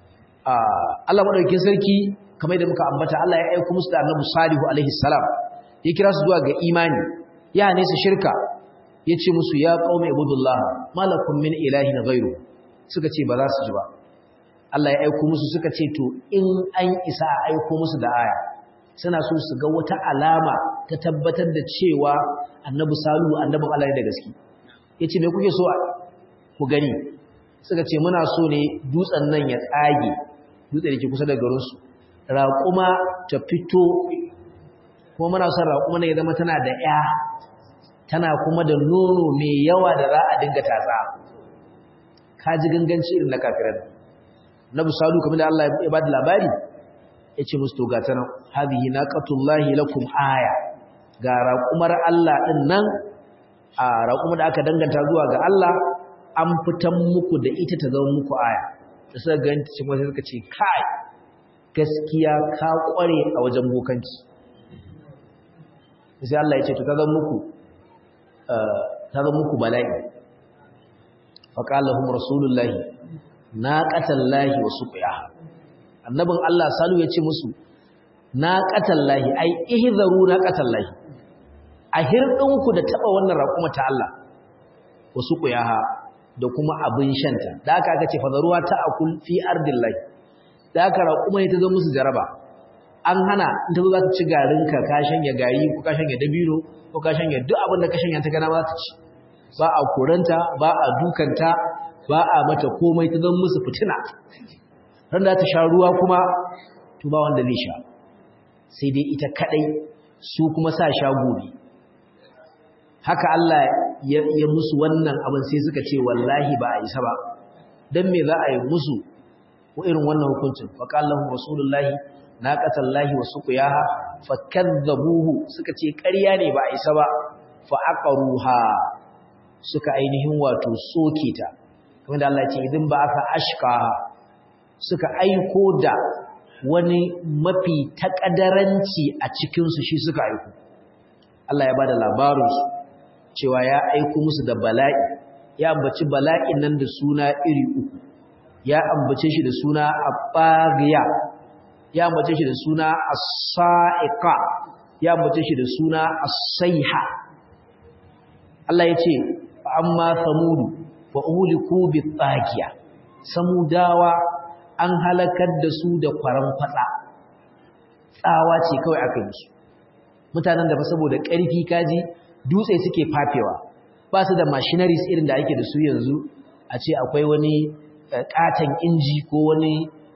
Speaker 1: Allah madaukakin sarki kamar da muka ambata Allah ya aika musu da Annabi Salihu alaihi salam ya kira su zuwa ga imani ya ne su shirka yace musu ya qaumi ibudullah malakum min ilahin ghairu suka ce ba za su ji ba Allah ya aika musu suka ce to in an isa a aika musu da aya suna so su ga wata alama ta tabbatar da cewa Annabi Salihu annabin Allah ne da gaske yace me kuke so ku gani suka ce muna so ne dutsen nan ya tsage dutse da ke kusa da garinsu raƙuma ta fito kuma muna son raƙuma ne ya zama tana da ya tana kuma da nono mai yawa da za a dinga tatsa ka ji ganganci irin na kafiran na busalu kamar da Allah ya ba da labari ya ce musu toga ta nan hadihi naqatullahi lakum aya ga raƙumar Allah ɗin nan a raƙuma da aka danganta zuwa ga Allah an fitan muku da ita ta zama muku aya da suka gani ta cikin wasu suka ce kai gaskiya ka kware a wajen bokanci sai Allah ya ce to ta zama muku ta zama muku bala'i faqalahum rasulullahi naqatallahi wa suqiyaha annabin Allah salu ya ce musu naqatallahi ai ihzaru naqatallahi a hirdinku da taba wannan raƙuma ta Allah wa suqiyaha da kuma abin shanta da aka aka ce fadaruwa ta akul fi ardillahi da aka raƙuma ne ta zo musu jaraba an hana in ta zo za ta ci garinka ka shanya gari ko ka shanya dabino ko ka shanya duk abin da ka shanya ta gana ba ta ci ba a koranta ba a dukanta ba a mata komai ta zama musu fitina ran da ta sha ruwa kuma to ba wanda zai sha sai dai ita kadai su kuma sa sha gobe haka Allah ya, ya musu wannan abin sai suka ce wallahi ba a isa ba dan me za a yi musu ko irin wannan hukuncin fa qallahu rasulullahi naqatallahi wa suqiyaha fakadzabuhu suka ce ƙarya ne ba a isa ba fa aqaruha suka ainihin wato soke ta kamar da Allah ya ce idan ba aka ashka suka aiko da wani mafi takadaranci a cikinsu shi suka aiko Allah ya bada labarinsu cewa ya aiko musu da bala'i ya ambaci bala'in nan da suna iri uku ya ambace shi da suna abaghiya ya ambace shi da suna as-sa'iqa ya ambace shi da suna as-sayha Allah ya ce amma samudu fa uliku bi-taghiya samudawa an halakar da su da kwaran fatsa tsawa ce kawai aka yi su mutanen da ba saboda ƙarfi kaji dutse suke fafewa ba su da machineries irin da ake da su yanzu a ce akwai wani katon inji ko wani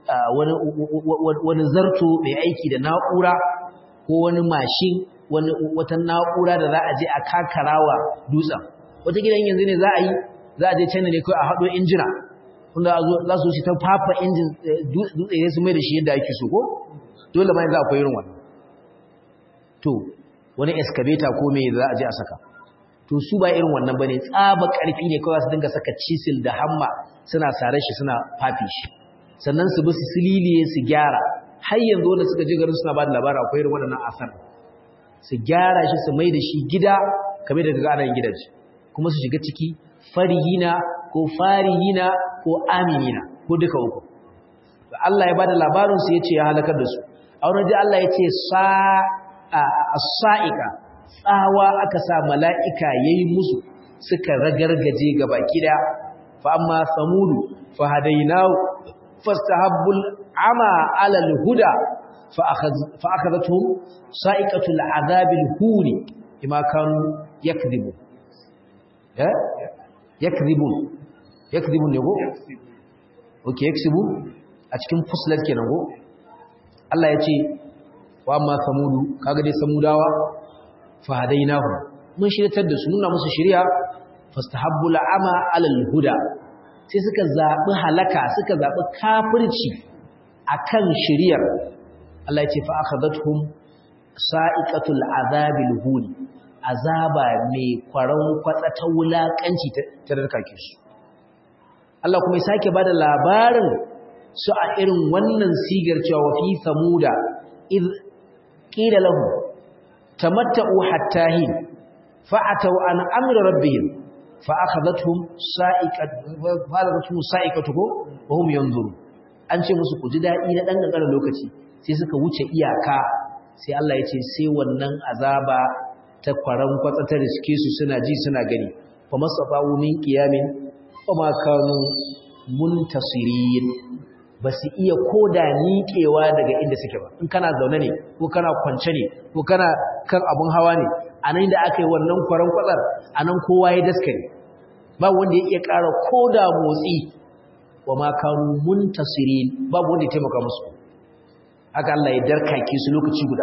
Speaker 1: wani zarto mai aiki da na'ura ko wani mashin wata na'ura da za a je a kakarawa dutsen wata gidan yanzu ne za a yi za a je china ne kawai a haɗo injina wanda za su shi ta fafa injin dutse ya su mai da shi yadda ake so ko dole ma yanzu akwai irin wannan to wani excavator ko me za a je a saka to su ba irin wannan bane tsaba karfi ne kawai su dinga saka chisel da hamma suna sare shi suna fafi shi sannan su bi su sililiye su gyara har yanzu wanda suka je garin suna ba da labarin akwai irin wannan asar su gyara shi su mai da shi gida kamar da kaga ana gidaje kuma su shiga ciki farihina ko farihina ko aminina ko duka uku Allah ya bada labarin su yace ya halakar da su a wurin da Allah yace sa as-sa'iqa tsawa aka sa mala'ika yayi musu suka ragargaje gabaki da fa amma samudu fa hadainahu fastahabbul ama ala al-huda fa fa akhadhatuhum sa'iqatul adhabil huni bima kanu yakdhibu eh yakdhibun yakdhibun ne go okay yaksubu a cikin fuslat kenan go Allah ya ce wa amma samudu kaga dai samudawa fa hadainahu mun shiryatar da su nuna musu shari'a fastahabbu al'ama 'ala al-huda sai suka zabi halaka suka zabi kafirci akan shari'ar Allah ya ce fa akhadathum sa'iqatul azabil hun azaba mai kwaran kwatsa ta wulakanci ta darkake su Allah kuma ya sake bada labarin su a irin wannan sigar cewa wa fi samuda id qila lahu tamatta'u hatta hin fa'atu an amri rabbihim fa akhadhatuhum sa'iqatu falatuhum sa'iqatu wa hum yanzuru an ce musu ku ji dadi na dan kankan lokaci sai suka wuce iyaka sai Allah ya ce sai wannan azaba ta kwaran kwatsa ta riske su suna ji suna gani fa masafawu min qiyamin wa ma kanu muntasirin ba su iya koda niƙewa daga inda suke ba in kana zaune ne ko kana kwance ne ko kana kan abun hawa ne a nan da aka yi wannan kwaran kwatsar a nan kowa ya daskare ba wanda ya iya ƙara koda motsi wa ma kanu muntasirin babu wanda ya taimaka musu haka Allah ya darkake su lokaci guda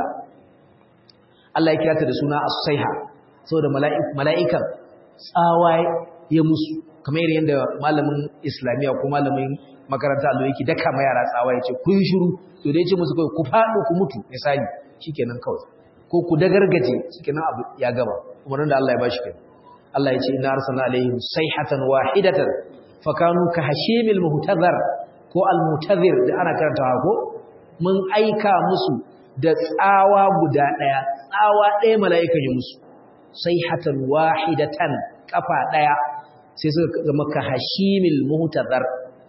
Speaker 1: Allah ya kirata da suna as-saiha saboda mala'ikan tsawa ya musu kamar yadda malamin islamiya ko malamin makaranta allo yake daka ma yara tsawa yace ku yi shiru to da yace musu kai ku fado ku mutu misali shikenan kawai ko ku dagargaje shikenan abu ya gaba umarnin da Allah ya bashi kai Allah ya ce inna arsalna alaihim sayhatan wahidatan fakanu ka hashimil muhtazar ko al muhtazir da ana karantawa ko mun aika musu da tsawa guda daya tsawa daya mala'ikan ya musu sayhatan wahidatan kafa daya sai suka zama ka hashimil muhtazar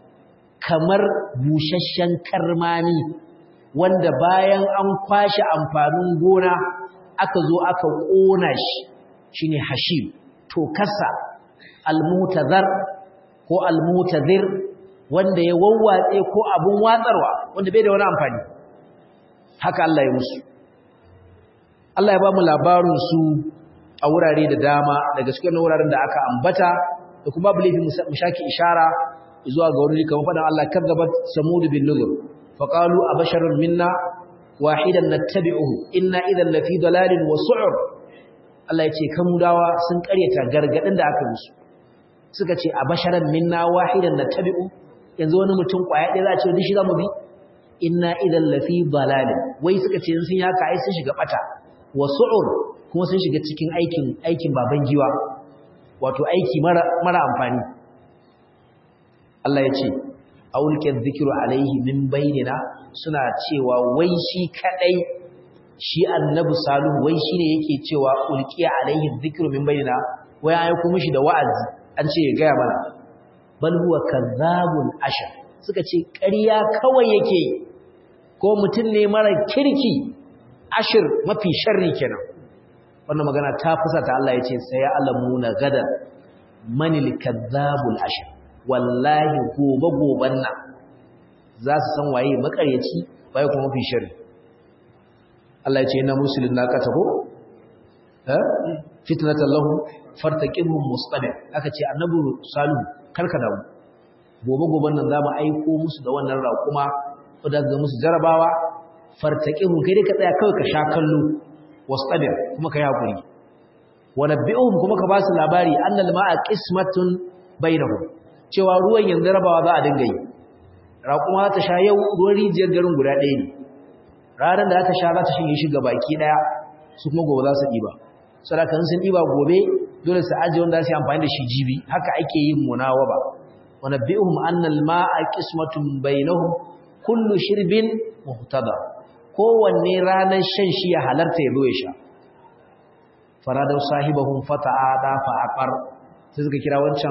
Speaker 1: kamar busasshen karmami wanda bayan an kwashe amfanin gona aka zo aka ƙona shi shine hashim to kasa almutazar ko almutazir wanda ya wawwatse ko abun watsarwa wanda bai da wani amfani haka Allah ya musu Allah ya ba mu labarin su a wurare da dama daga cikin wuraren da aka ambata da kuma babu laifin mu shaki ishara zuwa ga wurin kamar fadan Allah kadzabat samud bin nuzur faqalu abasharun minna wahidan nattabi'uhu inna idhan lafi dalalin wa su'ur Allah ya ce kamudawa sun karyata gargadin da aka musu suka ce abasharan minna wahidan nattabi'u yanzu wani mutum kwaya ɗaya za a ce dishi zamu bi inna idhan lafi dalalin wai suka ce sun yaka ai sun shiga bata wa su'ur kuma sun shiga cikin aikin aikin baban giwa wato aiki mara mara amfani Allah ya ce aulke dhikru alaihi min bainina suna cewa wai shi kadai shi annabi salihu wai shine yake cewa ulqiya alaihi dhikru min bainina wai ayi ku mishi da wa'azi an ce ya gaya mana bal huwa kazzabun ashar suka ce ƙarya kawai yake ko mutum ne mara kirki ashir mafi sharri kenan wannan magana ta fusa ta Allah ya ce sai ya alamuna gadan manil kazzabul ashir wallahi gobe goben nan za su san waye makaryaci waye kuma mafi sharri Allah ya ce inna muslimin naqata ko eh fitnatan lahum fartaqibhum mustabir aka ce annabi salihu karka damu gobe goben nan za mu aiko musu da wannan raƙuma da ga musu jarabawa fartaqibhum kai dai ka tsaya kawai ka sha kallo wastabir kuma ka yi hakuri wa nabbi'uhum kuma ka ba su labari annal ma'a qismatun bainahum cewa ruwan yanzu rabawa za a dinga yi raƙuma ta sha yau ruwan rijiyar garin guda ɗaya ne ranar da ta sha za ta shige shi ga baki ɗaya su kuma gobe za su ɗiba sadakan sun ɗiba gobe dole su ajiye wanda su yi amfani da shi jibi haka ake yin munawa ba wa nabbi'uhum annal ma'a qismatun bainahum kullu shirbin muhtada kowanne ranar shan shi ya halarta ya zo ya sha faradau sahibahum fata'ada fa'aqar sai suka kira wancan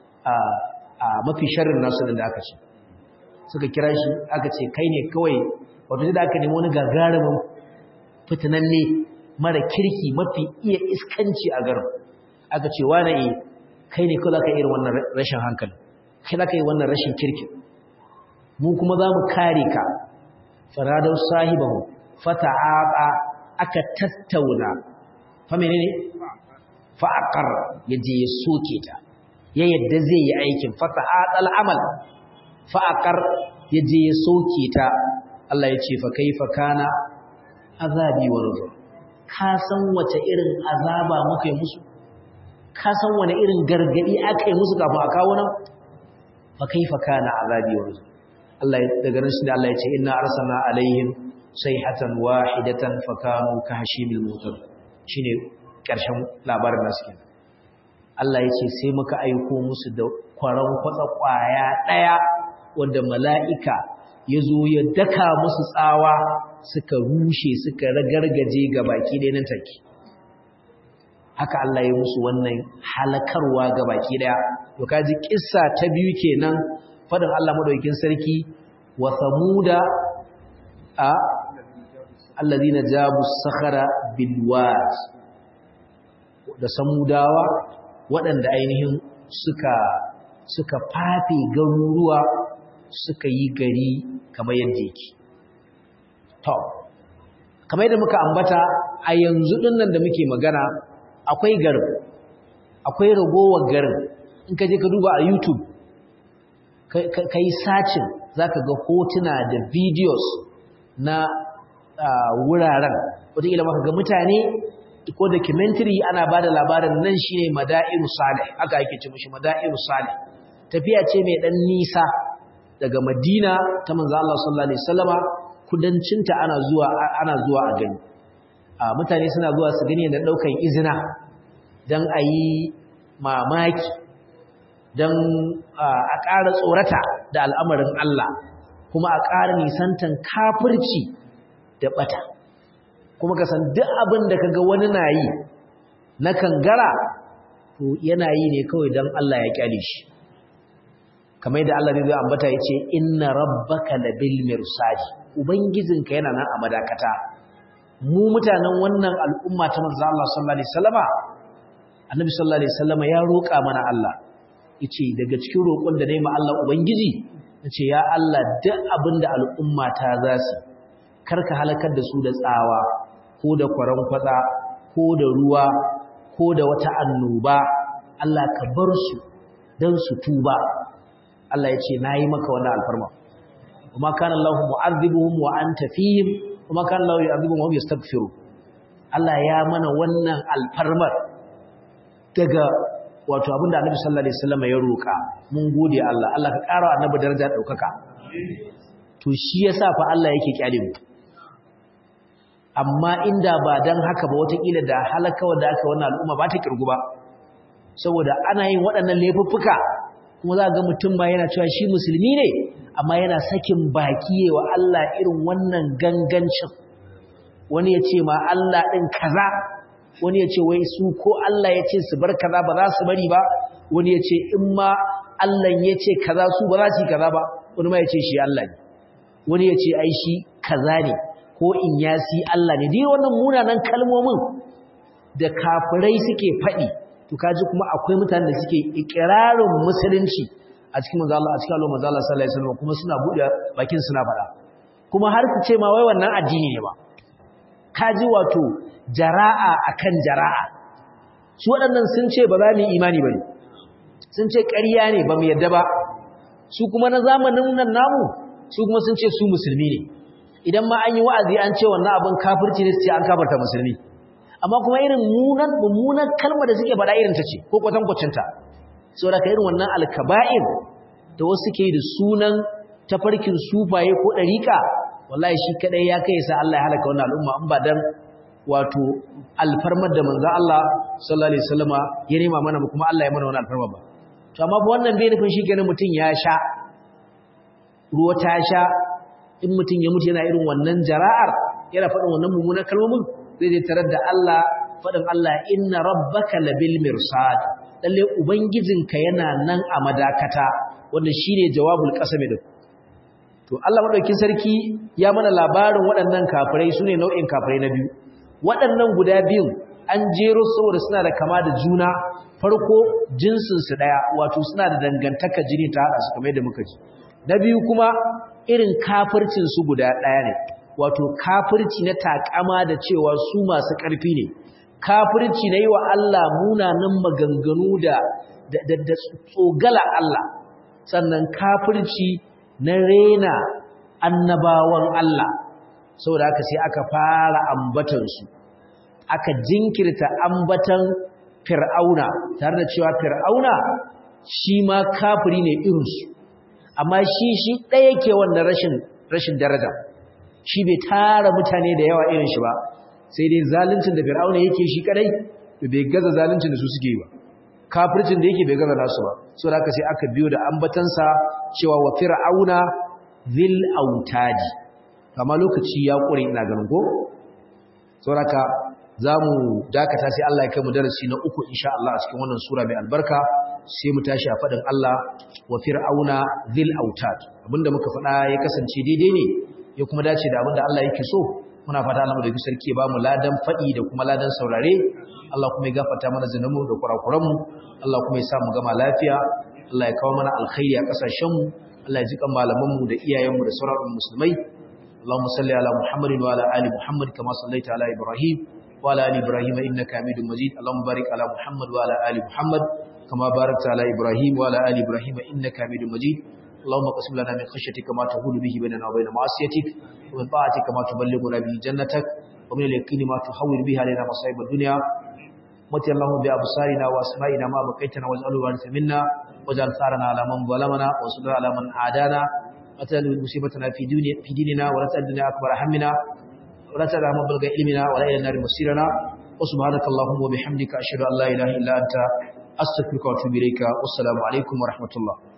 Speaker 1: a mafi sharrin nasu da aka ce suka kira shi aka ce kai ne kawai wato da aka nemi wani gagarumin fitinanne mara kirki mafi iya iskanci a garin aka ce wane e kai ne kawai ka irin wannan rashin hankali kai za ka yi wannan rashin kirki mu kuma za mu kare ka faradau sahibahu fata'aqa aka tattauna fa menene fa'aqar yaje ya soke ta ya yadda zai yi aikin fata'atal amal fa'aqar yaje ya soke ta Allah ya ce fa kaifa kana azabi wa nuzur ka san wace irin azaba muka yi musu ka san wani irin gargadi aka yi musu kafin a kawo nan fa kaifa kana azabi wa nuzur Allah daga nan shi Allah ya ce inna arsalna alaihim sayhatan wahidatan fakanu kahshimil mutar shine karshen labarin nasu kenan Allah ya ce sai muka aiko musu da kwaran kwatsa kwaya daya wanda mala'ika ya zo ya daka musu tsawa suka rushe suka ragargaje ga baki ɗaya nan take haka Allah ya musu wannan halakarwa ga baki ɗaya to kaji kissa ta biyu kenan fadin Allah madaukakin sarki wa samuda a alladhina jabu sakhara bil wad da samudawa waɗanda ainihin suka suka fafe garuruwa suka yi gari kamar yadda yake to kamar yadda muka ambata a yanzu din nan da muke magana akwai garin akwai ragowar garin in ka je ka duba a YouTube ka yi sacin za ka ga hotuna da videos na wuraren wataƙila maka ga mutane ko documentary ana ba da labarin nan shi ne mada'iru salih aka ake ce mashi mada'iru salih tafiya ce mai ɗan nisa daga madina ta manzo Allah sallallahu alaihi wasallama kudancinta ana zuwa ana zuwa a gani mutane suna zuwa su gani da ɗaukan izina don a yi mamaki don a ƙara tsorata da al'amarin Allah kuma a ƙara nisantan kafirci da ɓata kuma ka san duk abin da ka ga wani na yi na kangara to yana yi ne kawai don Allah ya ƙyale shi kamar yadda Allah zai ambata ya ce inna rabbaka labil mirsadi ubangijinka yana nan a madakata mu mutanen wannan al'umma ta manzo Allah sallallahu alaihi wasallama annabi sallallahu alaihi wasallama ya roƙa mana Allah yace daga cikin roƙon da nayi ma Allah ubangiji yace ya Allah duk abinda al'umma ta za su karka halakar da su da tsawa ko da kwaran kwatsa ko da ruwa ko da wata annoba Allah ka bar su dan su tuba Allah ya ce nayi maka wannan alfarma kuma kana Allah mu'azzibuhum wa anta fihim kuma kana Allah yu'azzibuhum wa hum yastaghfirun Allah ya mana wannan alfarmar daga wato abinda Annabi sallallahu alaihi wasallam ya roka mun gode Allah Allah ka ƙara Annabi daraja daukaka to shi yasa fa Allah yake kyale mu amma inda ba dan haka ba watakila da halaka wanda aka wannan al'umma ba ta kirgu ba saboda ana yin waɗannan laifuffuka kuma za ga mutum ba yana cewa shi musulmi ne amma yana sakin baki wa Allah irin wannan gangancin wani ya ce ma Allah ɗin kaza wani ya ce wai su ko Allah ya ce su bar kaza ba za su bari ba wani ya ce in ma Allah ya ce kaza su ba za su yi kaza ba wani ma ya ce shi Allah ne wani ya ce ai shi kaza ne ko in yasi Allah ne dai wannan munanan kalmomin da kafirai suke faɗi to kaji kuma akwai mutanen da suke ikirarin musulunci a cikin manzo Allah a cikin Allah manzo Allah sallallahu alaihi wasallam kuma suna buɗe bakin suna faɗa kuma har su ce ma wai wannan addini ne ba kaji wato jara'a akan jara'a su waɗannan sun ce ba za mu yi imani bane sun ce ƙarya ne ba mu yadda ba su kuma na zamanin nan namu su kuma sun ce su musulmi ne idan ma an yi wa'azi an ce wannan abin kafirci ne su ce an kafarta musulmi amma kuma irin munan mummunan kalmar da suke faɗa irin ta ce ko kwatankwacin ta saboda ka irin wannan alkaba'ir da wasu suke da sunan tafarkin sufaye ko ɗariƙa wallahi shi kadai ya kai sa Allah ya halaka wannan al'umma in ba dan wato alfarmar da manzo Allah sallallahu alaihi wasallama ya nema mana kuma Allah ya mana wannan alfarma ba to amma ba wannan bai nufin shi kenan mutun ya sha ruwa ta sha in mutun ya mutu yana irin wannan jara'ar yana faɗin wannan mummunan kalmomin zai je tarar da Allah faɗin Allah inna rabbaka labil mirsad lalle ubangijinka yana nan a madakata wanda shine jawabul qasami din to Allah madaukin sarki ya mana labarin waɗannan kafirai sune nau'in kafirai na biyu waɗannan guda biyun an jero saboda suna da kama da juna farko jinsin su daya wato suna da dangantaka jini ta hada su kamar yadda muka ji na biyu kuma irin kafircin su guda daya ne wato kafirci na takama da cewa su masu ƙarfi ne kafirci na yi wa Allah munanan maganganu da da tsogala Allah sannan kafirci na rena annabawan Allah saboda haka sai aka fara ambatansu aka jinkirta ambatan fir'auna tare da cewa fir'auna shi ma kafiri ne irinsu amma shi shi ɗaya ke wannan rashin rashin daraja shi bai tara mutane da yawa irin shi ba sai dai zaluncin da fir'auna yake shi kadai to bai gaza zaluncin da su suke yi ba kafircin da yake bai gaza nasu ba so da haka sai aka biyo da ambatansa cewa wa fir'auna zil autadi amma lokaci ya kure ina ganin ko saboda zamu dakata sai Allah ya kai mu darasi na uku insha Allah a cikin wannan sura mai albarka sai mu tashi a fadin Allah wa fir'auna zil autad abinda muka faɗa ya kasance daidai ne ya kuma dace da abinda Allah yake so muna fata Allah da sarki ya bamu ladan fadi da kuma ladan saurare Allah kuma ya gafarta mana zinamu da kurakuranmu Allah kuma ya sa mu gama lafiya Allah ya kawo mana alkhairi a kasashen mu Allah ya jikan malaman mu da iyayen mu da sauran musulmai Allahumma salli ala Muhammadin wa ala ali Muhammad kama sallaita ala Ibrahim wa ala ali Ibrahim innaka Hamidum Majid Allahumma barik ala Muhammad wa ala ali Muhammad kama barakta ala Ibrahim wa ala ali Ibrahim innaka Hamidum Majid اللهم قسم لنا من خشيتك ما تهول به بيننا وبين معصيتك ومن طاعتك ما تبلغنا به جنتك ومن اليقين ما تحول به علينا مصائب الدنيا متي اللهم بأبصارنا وأسمائنا ما بقيتنا واجعله وارث منا واجعل ثارنا على من ظلمنا وانصرنا على من عادانا وتجعل مصيبتنا في دنيا في ديننا ولا تجعل الدنيا أكبر همنا ولا تجعل مبلغ علمنا ولا إلى النار مصيرنا وسبحانك اللهم وبحمدك أشهد أن لا إله إلا أنت أستغفرك وأتوب إليك والسلام عليكم ورحمة الله